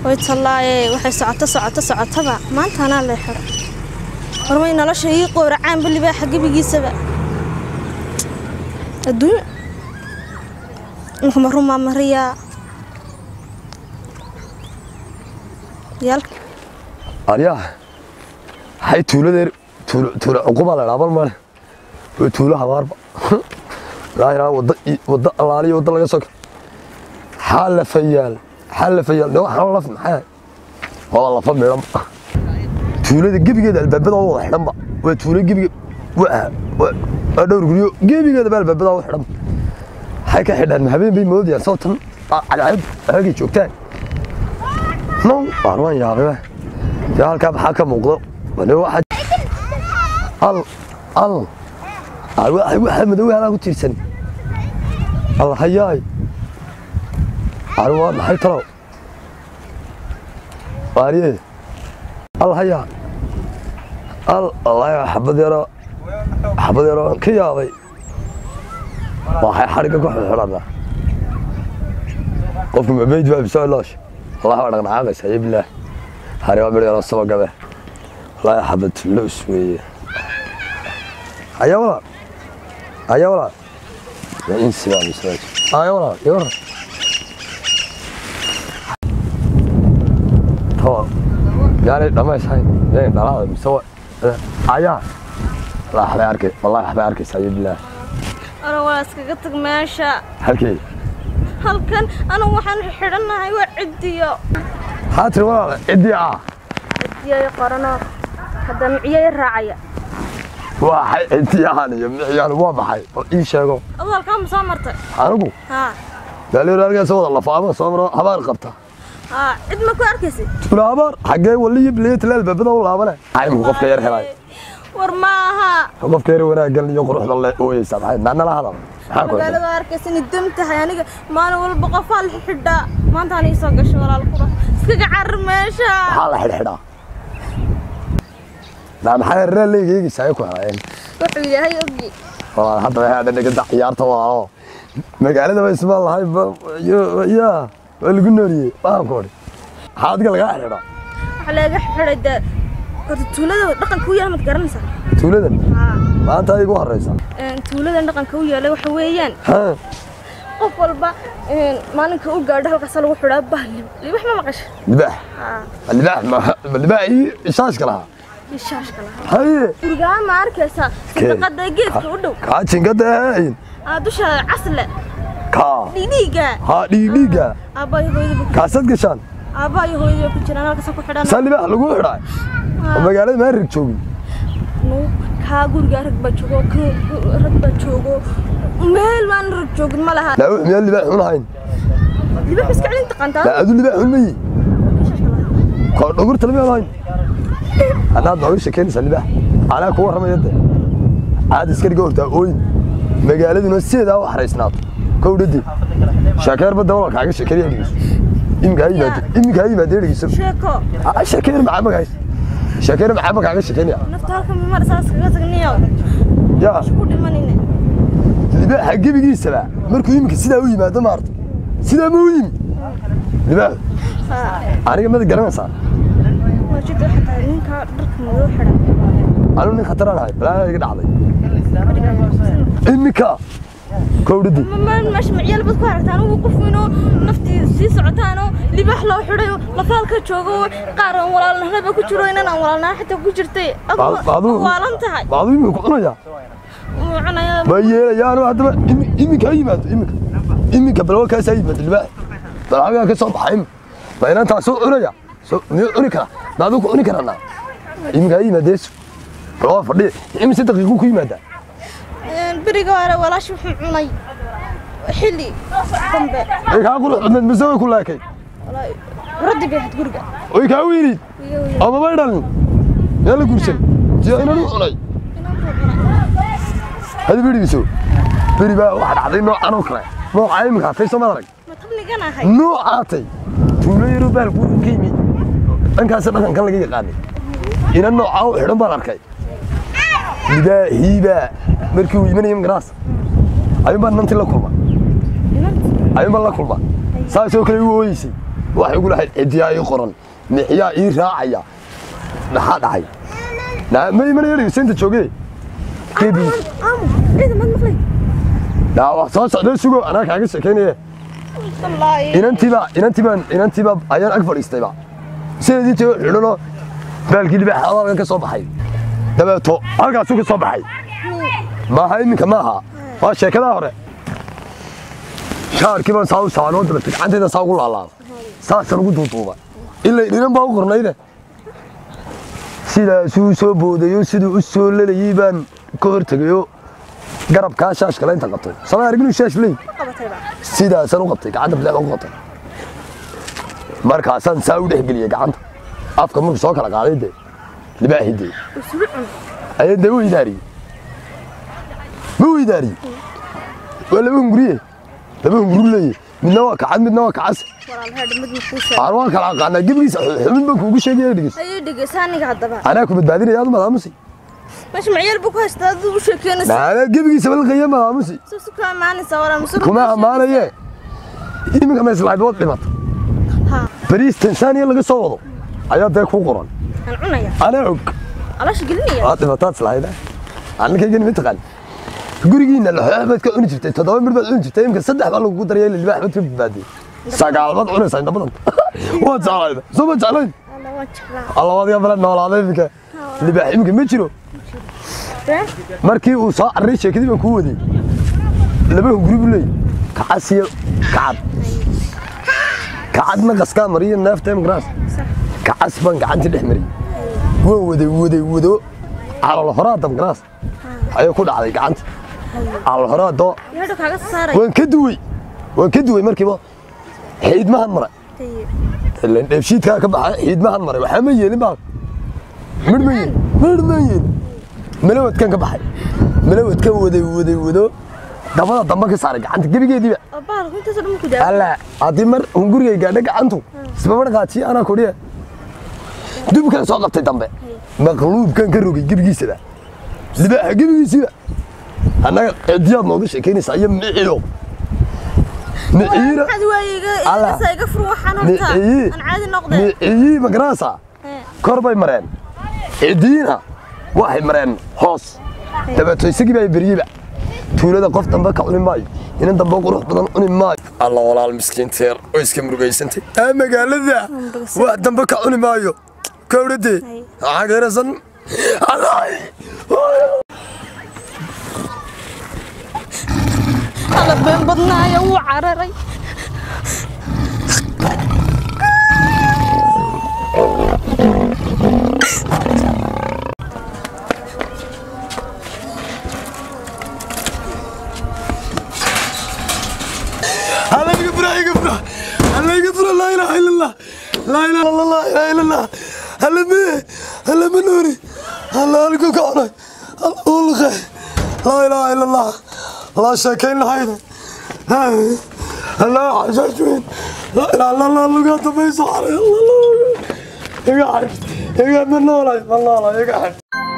way tallaaye waxay socoto socoto socotaba maanta anaa lee xidho warmay nolosha ii qooracaan balibaaxa gebigiisaba adduunyo inkuma rumaa mariyaa yaalka aryaa hay tuuladeer tuulo tuulo cuquba la dhaabal male waa tuulo habaarba laahiraa wadda wadda allaaliyo wadda laga soka xaa la fayaal xaa la fayaal de waxaan laf maxaa waa lafa midhan tuulada gebigeeda albaabada oo wada xidhanba waa tuulo gebiga waa waa dhowr guryo gebigeeda ba albaabada oo xidhan maxay ka xidhaan habeen bay moodayaan sababtan cadceed halkay joogtaan no waan waan yaabay dee halkaa maxaa ka muuqdo wane waxa al al al waxa waxa madow halaa ku tiirsan al hayaay al waa maxay talo waariye al hayaa al allah xabad yaro xabad yaro ka yaabay waxay xariga ku xidhanaa qofku mabeyd baa bisoo loosh allah waa dhaqdhaqaaqaysa ya bilaah hari waa midh yaroo saba gabe wallaahi xabad loos weeye ayaa walaa ayaa walaa waa insi baa misraaj ayaa walaa yawar tawa yaanay dhammaysahayn yaanay dhalaada mise wa ayaa wallaahi waxbay arkay wallaahi waxbay arkaysaa ya bilaah ora waa iskaga tag meesha halkee halkan anigu waxaan xidhannahay waa ciddiyo maxaa tiri walaala ciddii ah ciddiyay qorano hadda miciyay raacaya waxay ciddiyaan iyo miciyaan waa maxay bal ii sheego aduu halkaa ma soo martay anigu haa daaliir halkaas wada lafaama soo maro habaar qabta haa cid ma ku arkaysid tula habaar xaggee waliyo bileetla albaabada u laabane aymu qofka yar helay war ma aha qofka yar wanaaggan iyo quruxda le ooyeysa maxay naanala hadal maxaa ku helay magaalada arkaysa inay dam tahay aniga maalin walba qofaa la xidhaa maanta aan ii soo gashay walaal kura iskaga carar meesha maxaa la xidhxidhaa naa maxaa reer leega eegaysa ay ku helayeen wuxuu yahay ogi walaal hadda waxay hadhan dhiganta ciyaarta walaalo magaalada ba ismaan lahay yaa waa lagu nooliyey waxaan ku odhi maxaa adiga lagaa xidhaa waxaa laga xidhay dee horta tuulada dhaqanka u yaala mad garanaysaa tuuladan haa maanta ay igu horeysa tuuladan dhaqanka u yaala waxa weeyaan ha qof walba maalinka u gaadho halkaasa lagu xidhaa bahli libax ma maqasha libaax haa libaax ma libaax ii ishaashka lahaa ishaashka lahaa haye gurigaa ma arkaysaa sadaqada geedka u dhow kaa jinkada ahayn aa dusha casle kaa dhiidhiiga haa dhiigdhiiga aabbayo hooyadaba kaasad gashaan aabbayo hooyadaba ku jiraan halkaasa ku xidhan saa libaax lagu xidhaay oo magaalada maa rig joogin kaa gurigaa rag baa joogo ka rag baa joogo meel baan rag joogin ma laha laa miyaan libaax xun ahayn libax iska celin taqaantaa laa adu libaax xun mayi koo dhogurta lama ahayn haddaad nooga shekeynaysaa libaax anaa ku warramaya de caad iska dhiga hortaa ooyin magaaladuna sideedaa u xaraysnaato kow dhadi sheekeer badda walal kaaga sheekeeriya dhegeyso iminka ha yimaado iminka ha yimaadee dhegeyso sheeko Ah, sheekeer maxaa magahays sheekeer maxaa ma kaaga sheekeynaya nafta halka mimar saas kaga tagniyo yaa ku dhimanine libaaxa gebigiisaba markuu iminka sidaa u yimaado maarta sidaa ma u yimi libaax aniga mada garanaysaa wajida xataa ninkaa dharka madow xidhan anigu nin khataraan ahay balaa iga dhacday iminka kowdhadi meesha macyaal bad ku aragtaan ugu qof inuu naftii sii socotaanoo libaax loo xidhayo lafaalka joogo qaar aan walaalnahnaba ku jiro inan aan walaalnaha xitaa ku jirtay Baadu- waalan tahay baadu iminka ku cunaya Wuu cunaya ma yeelayaanu haddaba imi- iminka ha yimaado iminka iminka balwa kaas ha yimaado libaax bal xagaa ka soo baxa iminka ma inantaa soo cunaya soo miyuu cuni karaa ma aduu ku cuni karanaa iminka ha yimaadeesu bal waa fadhiya imise daqiiquu ku yimaadaa beriga hore walaashi wuxuu cunay xilli dambe way kaa qurux badneed mise way ku laakay Walaahi, raddi bay ahayd guriga way kaa wiinid Iyo- iyo- ama may dhalin yaa la guursan si inanu cunay hadi berigiiso beri baa waxa dhacday noocan oo kale nooca iminka hatay soo madarag ma tabnigan ahay noocaatay tuulo yaroo baalku ka yimi dhankaas dhaqankan laga yaqaanay ina noocaa u xidhan baan arkay libaahiibaa markii uu imanaya magaraas ayuun baan nanti la kulma ayuun baan la kulma saasoo kale u ooyeysay waxay ugu lahayd cidiyaa ii qoran mixiyaa ii raacaya maxaa dhacay Na- ma imanaya dhegeysaynta joogee kebi aamu ciidan mad maqlay naa wax soo socdee sugo anaa kaaga sheekaynaya wallaahi inantiiba inantiiba inantiiba ayaan ag fadhiistayba sideedii tago xidhanoo baalkii libaaxa halkan ka soo baxay dabeeto halkaasuu ka soo baxay maaha iminka maaha waa sheekadaa hore shaarkii baan saa u saanoo dabeeto gacantayda saa ugu laalaaba saasaan ugu duuduuba ilay dhinan baa u qornayde sidaasuu soo boodayo siduu u soo lelayay baan ka hortegayo garabkaa shaashkale inta qabtay sama arginu shaash ley qabatayba sidaasaan u qabtay gacanta bileec u qabtay markaasaan saa u dhexgeliyey gacanta afka markuu soo kala qaaday dee libaaxii dee isugu cun ayay dee u idaariyey ma u idaariyey waa laba hunguriye laba hunguri leeye midna waa kacad midna waa kacas walaal heedh mid ma kuu sheeg aan waan kala aqaanaa gebigiisa xubin baan kuugu sheegaya dhegis ayuu dhegeysa aniga haddaba anaa ku badbaadinaya aad madaamusi meesha macyeel buu ku haystaa aduu u sheekeynaysa anaa gebigiisa balqaya madaamusi soo su kaa amaanaysa walaa masuul kuma ammaanaye iminka meeslahayd waad dhimata ha bariis tansaaniya laga soo wado ayaa dee kuu qoran aan cunaya anaa og alaasha gelinaya waad dhimataad islahayda anninkaygan ma taqaan gurigiina laxoox baad ka cuni jirtay toddoba mir baad cuni jirtay imika saddex baa lagugu daraya libaax baad ka badbaadiyey sagaal baad cunaysaa inta badan waad jeclayda soo ma jeclayn alla waan jeclaa allabaadiga bala noolaaday iminka libaax iminka ma jiro been markii uu soo carray sheekadii baan kuu wadiyey laba hunguri buu leeyay kacas iyo kacad kacadna qaskaa mariyo neefta imgaraas kacas baan gacantii dhex mariyey waan waday waday wado calol horaa damgaraas ayay ku dhacday gacanta calol horaa doo yeedho kaaga saaray waan ka duwey waan ka duwey markiiba xiidmahan maray ileen dheebshiidkaa ka baxay xiidmahan maray waxaa ma yeelin baa midh ma yeelin midh ma yeelin malawadkan ka baxay malawadkan waday waday wado dabada dambe ka saaray gacanta gebigeediiba oo bahalku intaasoo dhan ma ku daa alla haddii mar hungurigay gaadha gacantu isbaba dhaqaajiye anaa kudhiya dubkan soo qabtay dambe maqluubkan ka rogay gebigiisaba libaaxa gebigiisiba annaga cidiyaad nooga sheekaynaysaa iyo miciyo miciira maxaad waayiga Allah. isa iga fur waxaan horta miciyi aan caadi noqdeen miciyi magaraasa kor bay mareen cidiina waxay mareen hoos dabeeto isagii baa beriyeba tuulada qof dambe ka cuni maayo inan dambe qurux badan cuni maayo alla walaal miskiinteer oo iska murugaysantay aa magaalada wax dambe ka cuni maayo kowdhade waxaa geerasan alla been badnaayo wuu cararay alla iga fura iga fura alla iga fura laa ilaaha illa allah laa ilaaha illa allah laa ilaaha illa allah alla me alla ma noori alla halku ka cunay alla ulqe laa ilaaha illa allah laa sheekayn lahayda alla xashaashweyn laa ilaaha illa allah lugaa dambayso xaray alla iga xadh iga ma noolay ma noolay iga xadh